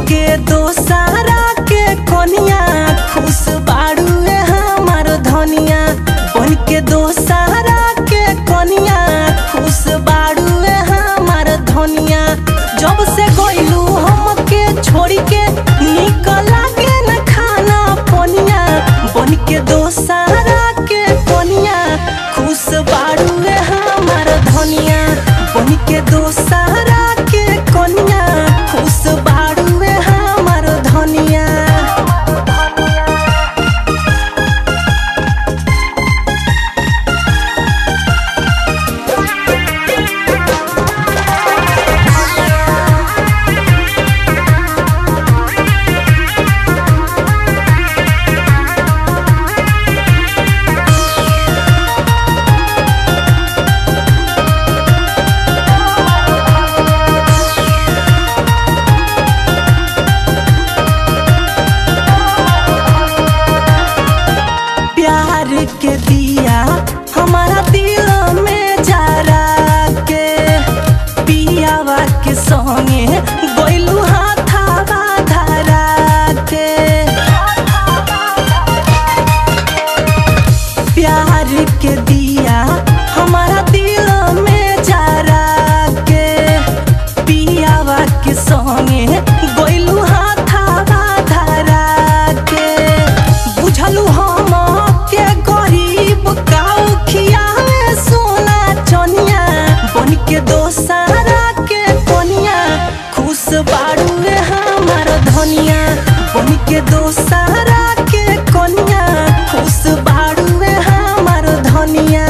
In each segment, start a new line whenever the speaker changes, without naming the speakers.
के दोसारा के कोनिया खुश बाड़ुए हमार धनिया बन के दोसारा के कोनिया खुश बाड़ुए हमार धनिया जब से गइलू हमके छोड़ी के निकल लागे न खाना पनिया बन के दोसारा के कोनिया खुश बाड़ुए हमार धनिया बन के दोसारा के कोनिया खुश बाड़ुए हमार धनिया प्यार के दिया हमारा दिल में जरा के पियावा के संगे गइलू हाथावा धरा के प्यार के दिया हमारा दिल में जरा के पियावा के संगे गइलू हाथावा धरा के बुझलू हम के गरीब काऊ खियावे सोना चनिया बन के दोसारा के कोनिया खुश बाड़ुए हमार धनिया बन के दोसारा के कोनिया खुश बाड़ुए हमार धनिया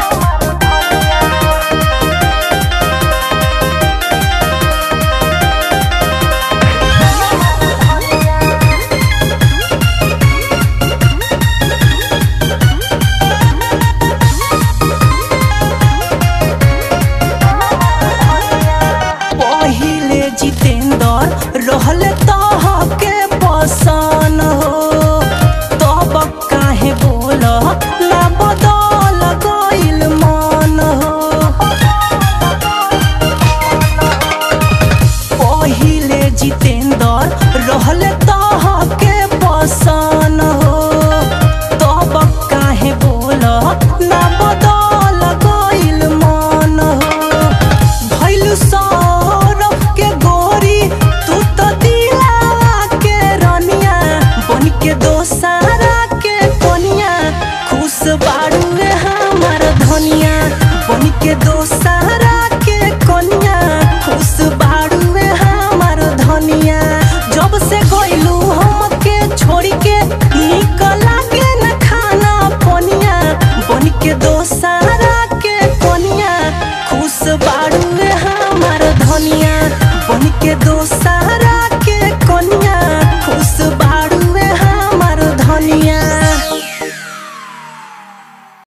पहिले जितेंद्र रहले तह के पसन हो तब काहे बोल ना बदल गइल मन हो पहिले जितेंद्र रहले